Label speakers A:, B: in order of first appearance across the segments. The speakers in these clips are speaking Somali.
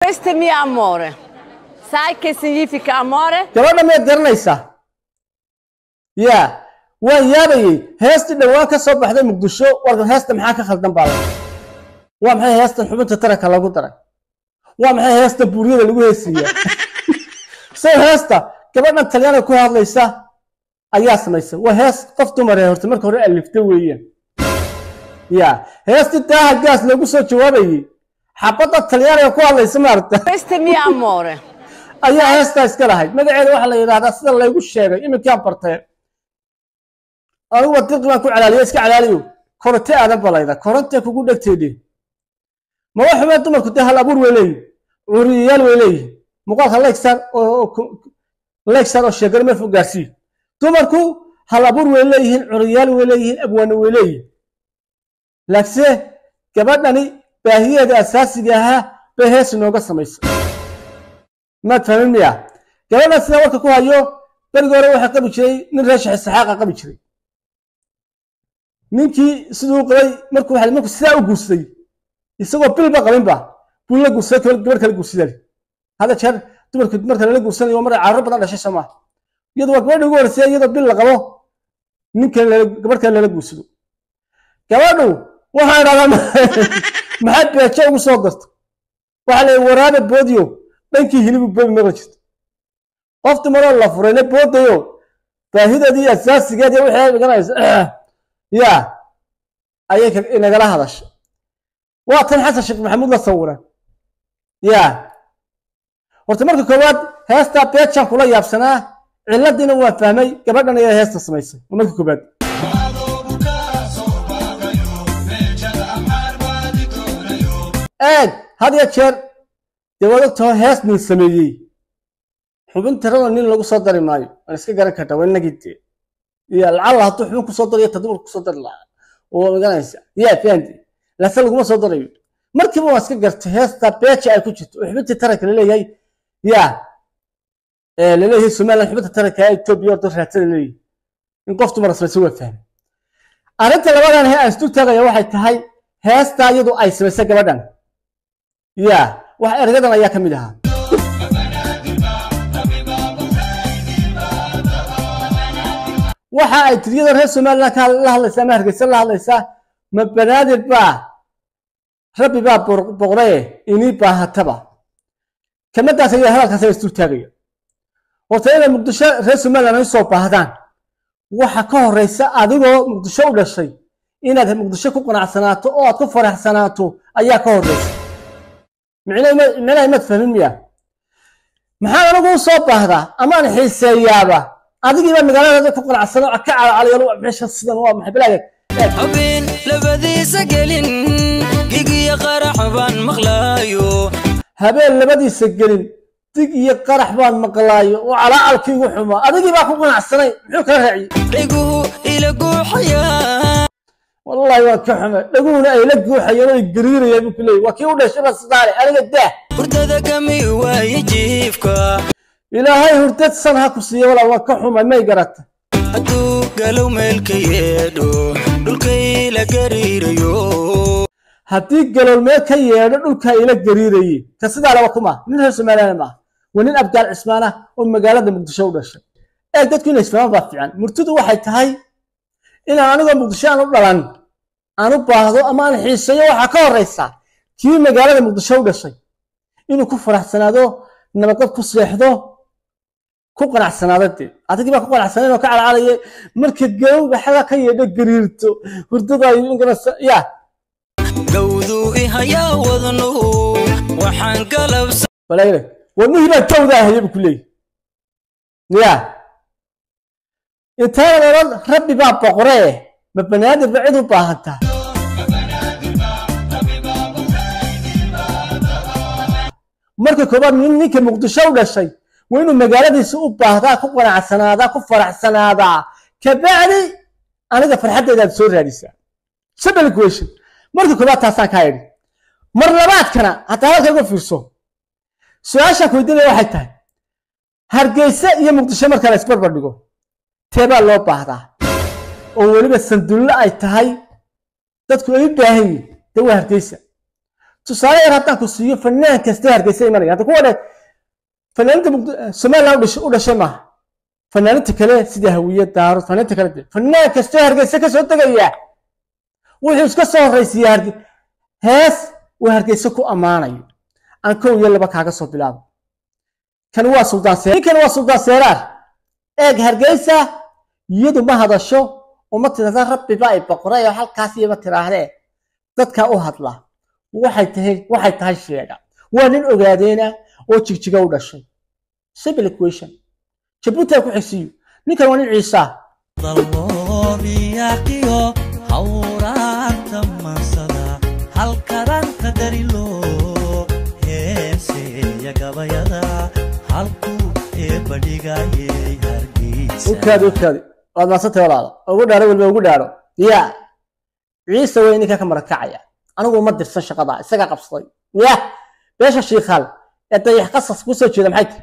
A: Questo è mio amore. Sai che significa amore?
B: gabadha miyaad garanaysaa ya waan yaabayey heestii dhowaan ka soo baxday muqdisho warka heesta maxaa ka khaldan baa lahaa waa maxay heestan xubinta taranka lagu daray waa maxay heesta buuryada lagu heesiiya say heesta gabadhan talyaaniga ku hadlaysa ayaa samaysa waa hees qof dumar ee horta marka hore alifta weeyaan ya heestii daaha gaas loogu soo jawaabayey xabadda talyaaniga ku hadlaysa maaragta
A: Questo è mio amore.
B: ayaa heestaa iska lahayd magaceeda waxaa la yidhahdaa sida laygu sheegay iminkaan bartee aniguba dirqi baan ku calaaliya iska calaaliyo koronte aadan balayda korontee kugu dhegteedhe ma wax xumee dumarku dee hal abuur way leeyihin curiyayaal way leeyihin muuqaalka legsar oo legsar oo sheegana meel fog gaarsii dumarku hal abuur way leeyihiin curiyayaal way leeyihiin abwaano way leeyihin laakse gabadhani baahiyeeda asaasiga ahaa bay hees inooga samaysa maad fahmin miya gabadhan sidaa warka ku hayo berigi hore waxaa qabi jiray nin reeshax saxaaqa qabi jiray ninkii siduu qabay markuu waxa markuu sidaa u guursaday isagoo bilba qabinba buu la guursaday gabar gabar kala guursadaan hada jeer dumarku marka lala guursanayo mar carruur badan dhashay soo maaha iyadu waa gabadha ugu horreysay iyadoo bil la qabo ninkan gabar kale lala guursado gabadhu waxaa idhahdaa maxaad beejo ugu soo darto waxaa la waraabe boodiyo dhankii hilibu boobi maqli jirto qof dumaroo la furayna boodayo baahideedii asaasigeedii waxay dhiganaysa ya ayay inagala hadashay waa tan xasan sheekh maxamuud la sawiran ya horta marka koowaad heestaa beejaan kula yaabsanaa ciladiina waa fahmay gabadhan ayaa heesta samaysay waa marka koowaad eeg had ya jeer dee waad ogtaho hees nin sameeyey xubin tirada nin lagu soo dari maayo waan iska garan kartaa waa inagii dee iyo lacalla hadduu xubin kusoo dariyo ta dumar kusoo dari lahaa oo maganaysa yaa fahanti lase laguma soo darayo markiiba waan iska gartay heesta beeja ay ku jirto oo xubintii taranka laleeyahay yaa laleeyahay somaliland xubinta taranka ee etoobiya ordo raadsada leeyahay in qof dumar samaysa waa fahmay arrinta labadan he aan isdul taagaya waxay tahay heestaa iyadu ay samaysay gabadhan ya wax ergadan ayaa ka mid ahaa waxa ay tiriyada reer somaliland ka la hadlaysaa ama hargeysa la hadlaysaa ma banaadir baa rabbi baa boqree inii baahataba kamadaas ayaa hadalkaas ayaa isdul taagaya horta inay muqdisho reer somaliland ay soo baahdaan waxa ka horeysa adigoo muqdisho u dhashay inaad muqdisho ku qanacsanaato oo aad ku faraxsanaato ayaa ka horeysa micnaha imaad fahmin miya maxaa anigu u soo baahdaa amaan xiiseeyaaba adigiiba magaalada ku qanacsano ka calacalayo meesha sidan waa maxay balaaga
C: habeen labadiisa gelin gigiyo qarax baan maqlaayo
B: habeen labadiisa gelin dig iyo qarax baan maqlaayo oo calacalkii igu xumaa adigiibaa ku qanacsanay muxuu kala raaciyey
C: dhiguhu ila guuxayaa
B: wallahi waa ka xumay dhaguhuna ay la guuxayeen oo ay gariirayeen buu ku leeyay waa kii u dhashay baa sidaale aniga daah
C: hurdada kami waaye jiifka
B: ilaahay hurdad san ha ku siiya walaa waa ka xumay may garata
C: hadduu galow meelka yeedho dhulkay la gariirayo
B: haddii galoolmee ka yeedho dhulka ila gariiraye ka sidaa laba kuma nin reer somaliland maaha waa nin abgaal cismaan ah oo magaalada muqdisho u dhashay ee dadku inay isfahmaan baa fiican murtidu waxay tahay inaan anigoo muqdisho aan u dhalan aan u baahdo ama aan xiiseeyo waxaa ka horeysa kii magaalada muqdisho u dhashay inuu ku faraxsanaado nabadqab ku seexdo ku qanacsanaado dee adigii baa ku qanacsanayn oo ka calacalaya marka galowga xaga ka yeedho gariirto hurdada ya
C: gawduu ihayaa wadnuhu waxaan galabsa
B: walayle wadnihii baa gawdaa haya buu ku leeyahy ya intaana odhan rabbi baa boqoree ma banaadir ba cid u baahantaa marka koobaad nin ninka muqdisho u dhashay waa inuu magaaladiisa u baahdaa ku qanacsanaadaa ku faraxsanaadaa kabacdi aniga farxaddaydaad soo raadisaa simple equation marka koobaad taasaan kaa idhi mar labaadkana hataa halka uga fiirso su-aashaan ku weydiinaya waxay tahay hargeysa iyo muqdisho marka la isbarbar dhigo teebaa loo baahdaa oo weliba sandullo ay tahay dadku ay u baahan yihin dee waa hargeysa tusaale yar haddaan ku siiyo fanaan kasta hargeysa imanaya hadda kuwa dhe fanaaniinta Muqd- somaliland u dhashay- u dhashay maaha fanaaniinta kale sida hawiye daaro fanaaniinta kale de fanaan kasta hargeysa ka soo tegaya wuxuu iska soo horreysiiya harge hees uu hargeysa ku ammaanayo aan kow iyo laba kaaga soo bilaabo kan waa suldaan seer ninkan waa suldaan seeraar eeg hargeysa iyadu ma hadasho uma tirahda rabbi baa i boqoray oo halkaas iyama tiraahdee dadka u hadla waxay tahay waxay tahay sheega waa nin ogaadeena oo jigjiga u dhashay simple equation jabuuti ku xigsiyo ninkan waa nin ciisa
D: daloobiyaqiyo hawraanta mansada halkaranta darilo heeseeya gabayada halkuu eebadhigayey hargeysa
B: ukaadi ukaadi waad maasantay walaala ugu dhaaro weliba ugu dhaaro ya ciise way ninka ka marakacaya anigu uma dirsan shaqada isagaa qabsaday ya beesha shiikhaal ee dayax qasas ku soo jeeda maxay tahay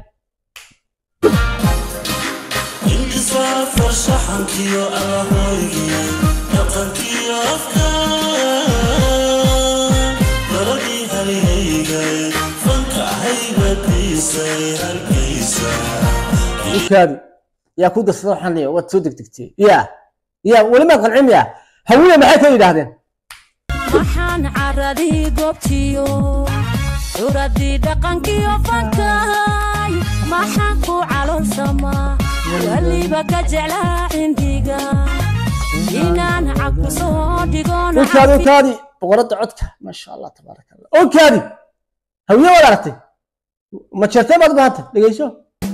D: intisaafar shaxankiyo alahoygiyo dhaqankiyo afka daladii halyaygay fanka haybadiisay hargeysa
B: ukaadi yaa ku darsada waxaan leeyahay waad soo degdegtay ya ya weli maad qancin ya hawiye maxay ka yidhaahdeen
E: waxaan caradii goobtiyo curadii dhaqankiyo fankahay maxaan ku calonsamaa weliba ka jeclaa cindiga inaan cagku soo dhigoon
B: ukaadi ukaadi boqoradda codka maasha allah tabaaraka allah ukaadi hawiye waad aragtay ma jeertee baad u bahantay dhegeyso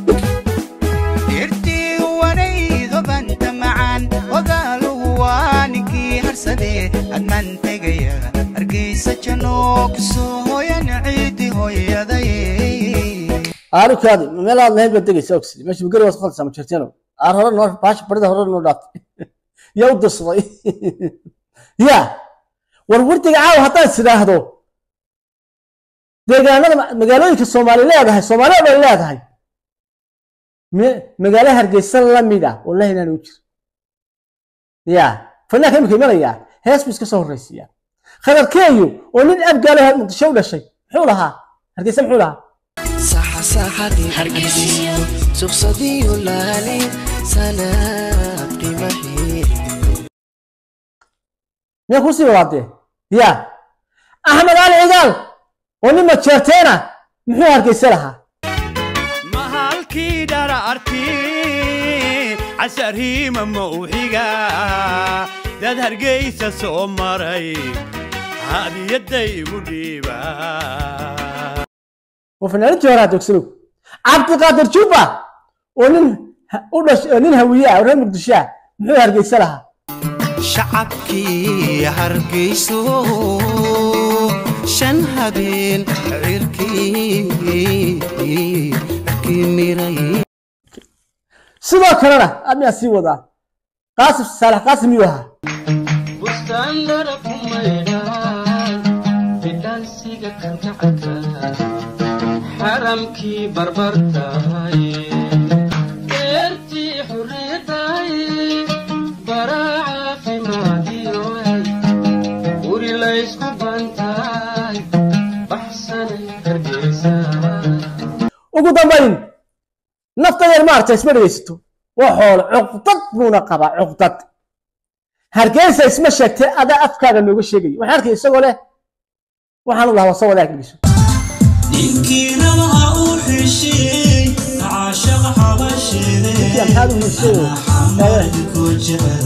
F: dhirtii wanaydo banta macaan ogaaluhu waa ninkii harsade admaan tegaya hargeysa janoo kusoo hoyan ciidi hooyaday
B: aarukaadi ma meel aad lahayd baad degaysa ogsi meesha gari waad khaldaysaa ma jirteeno aar hore noo baasha barida hore noo dhaaftay yaa u dirsaday ya war wardiga caawa haddaan is idhaahdo deegaanada ma- magaalooyinka soomaali leedahay soomaaliya bay leedahay me- magaalo hargeysa lamid ah wallahi inaan u jiro ya fanaanka imika imanayaa hees buu iska soo horreysiiyaa khadarkeeyo oo nin abgaalo muqdisho u dhashay muxuu lahaa hargeysa muxuu lahaa
C: saxa saxadii hargeysiyo suqsadiyo laali sanaabdhimahii
B: miyaa kusii wadaadee ya axmed ali cigaal oo nin majeerteena muxuu hargeysa lahaa
G: mahalkii dharaarti casharhiima mawxiga dad hargeysa soo maray hadiyadday igu dhiiba
B: waa fanaanadii hore adogsanow cabdiqaadir juba oo nin ha- u dhash oo nin hawiye ah oo reer muqdisho ah muxuu hargeysa lahaa
F: shacabkii hargeyso shan habeen cirkii cirkii miray
B: sidoo kalena ayaa sii wadaa qaasim saalax qaasim miyuu ahaa
H: xaramkii barbartahay eertii xurriyadahay baraa caafimaadiyoay guri laysku bantaay baxsanay hargeysa
B: ugu dambayn nafta yar maaragta isma dhegaysato waa xoolo cuqdad buuna qabaa cuqdad hargeysa isma sheegtay adaa afkaaga nooga sheegaya waxaan arkay isagoo leh waxaan u lahaa wasa wadaag dhegeyso
D: ninkiina laha u xishiyey caashaqa xabasheede
B: yaa maxaad u heshay
D: xamadku jecel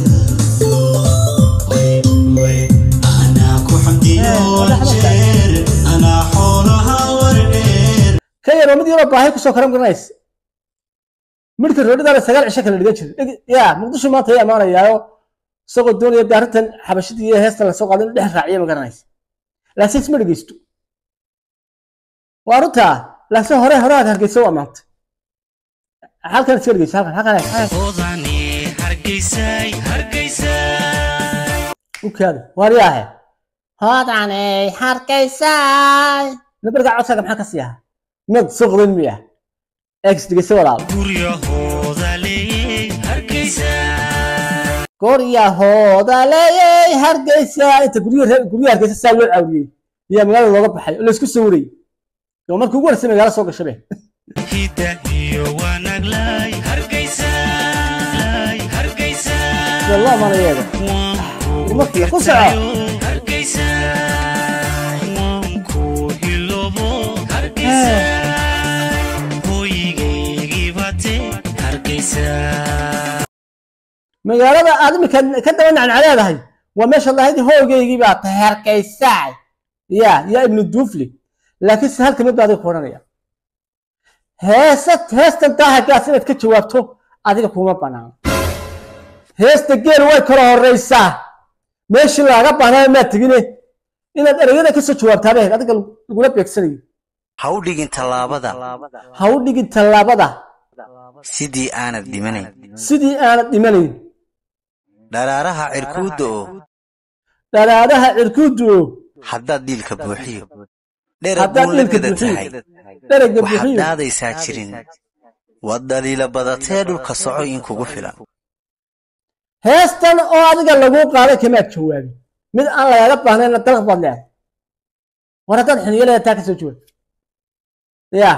D: anaa ku xamdiyo jeer anaa xoolaha wardheer
B: ka yar waa mid yaroo baahi kusoo karan garanaysa midhka roodhidaana sagaal cisho kala dhigan jiray Dheg- yaa muqdisho maanta ay ammaanayaayo isagoo doonaya dee arrintan xabashidii iyo heestan lasoo qaaday inuu dhex raaciyo ma garanaysa laakiin isma dhegeysto waa runtaa laakiin hore hore aad hargeysa u ammaantay halkan iska dhegeyso halkan halkan halkan
D: odani hargeysay hargeysay
B: u kaada waaryaahe hoodaney hargeysay nabarka codkaaga maxaa ka sii ahaa mid suqdan miya ex dhegeyso walaal
D: guryahooda leeyey hargeysay
B: goryahooda leeyay hargeysa inta guryo reer- guryo hargeysa saa loo caawiyey yaa magaalada looga baxay oo laysku sawirayay oo markii ugu horeysay magaalo soo gashabe
D: hidda iyo wanaglay hargeysay hargeysay
B: sida loo amanayeeda
D: waan ku
B: markii ku soco
D: hirtayo hargeysay waan ku hilobo hargeysay hooyigaygii bate hargeysay
B: magaalada aad imika ka daba nacnac leedahay waa meesha lahayd hoogaygii baa tahay hargeysaay ya yaa ibnu duufli laakiin se halka mid baa adiga ku odhanaya heesa heestan daahagaas inaad ka jawaabto adiga kuma banaano heesta geel way kala horeysaa meeshii laaga baahnaa maad tegine inaad ereyada kasoo jawaabtaa bay ahayd adiga lagula beegsanayo
F: ha u dhigin tallaabada
B: ha u dhigin tallaabada
F: sidii aanad dhimanayn
B: sidii aanad dhimanayn
F: dharaaraha cirkuudda oo
B: dharaadaha cirkuudu
F: haddaad dhiilka buuxiyo
B: Haddaad
F: dherag buun la
B: dhiilka
F: gada
B: buuxiyo.
F: tahay
B: dherega
F: waxaad
B: bixiyo
F: dhaadaysaa jirin waad dhaliila badatee dhulka soco in kugu filan
B: heestan oo adiga laguu qaaday kamaad jawaabin mid aan lagaaga baahnayna dalaq baad leedahay war haddaad xiniyo leedahay taa kasoo jawaab ya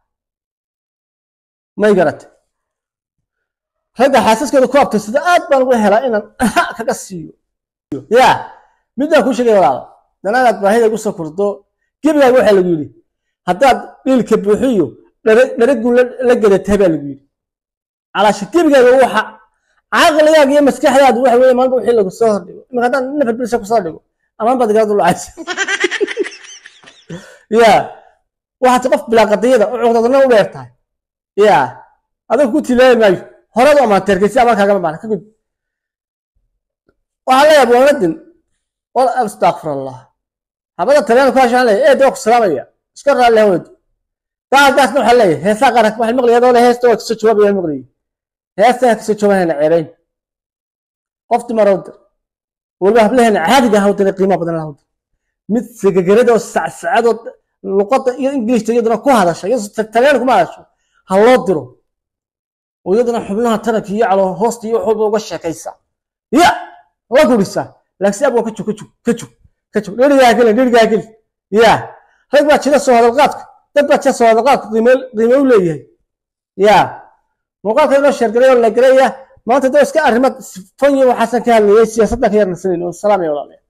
B: may garata ragga xaasaskooda ku abtirsada aad baan uga helaa inaan kaga siiyo ya mid baan kuu sheegay walaala danaagaad baahida igu soo kurdo gebigaaga waxaa lagu yidhi haddaad dhiilka buuxiyo dharagu la gadatay baa lagu yidhi calaasha gebigaaga waxa caqligaaga iyo maskaxdaadu waxa weeye maalinba wixii lagu soo hordhigo imika haddaan nafar bilisa kusoo dhigo amaan baad igala dulacaysa ya waxaad qof bilaa qadiyada oo cuqdadna u dheer tahay ya adiga ku tilaabi maayo horead u amaanteerkaysi amaan kaagama baana ka gud waxaa leeyahay waladin wal astaqfir allah habada talyaanu ku hashaan leeyahay eed waa ku salaamaya iska raalli hawadu daagaasna waxaa leeyahay heesaa qaranka waxay maqlaya adoo le heesta waa kasoo jawaabaya maqlayay heestaa kasoo jawaabayna ceebayn qof dumarow dir waliba hablaheena caadiga ah dira qiimo badan lahaw dir mid segegerada oo sacsacadoo luqadda iyo ingiliishta iyaduna ku hadasha iyo talyaani kuma hadasho ha loo diro oo iyaduna xubnaha taranka iyo calo hoosta iyo waxooda uga sheekaysa ya la gurisa laakiin abwa ka jug ka jug ka jug ka jug dherigaa gelin dherigaa gelin ya rag baa jira soo hadalqaadka dad baa jira soo hadalqaadka qiimo qiimo u leeyahay ya muuqaalka inoo sheergalay oo la gelaya maanta dee iska arrimo fanyo waxaasan ka hadlayay siyaasadda ka yarnasanin oo salaamaya walaalayaal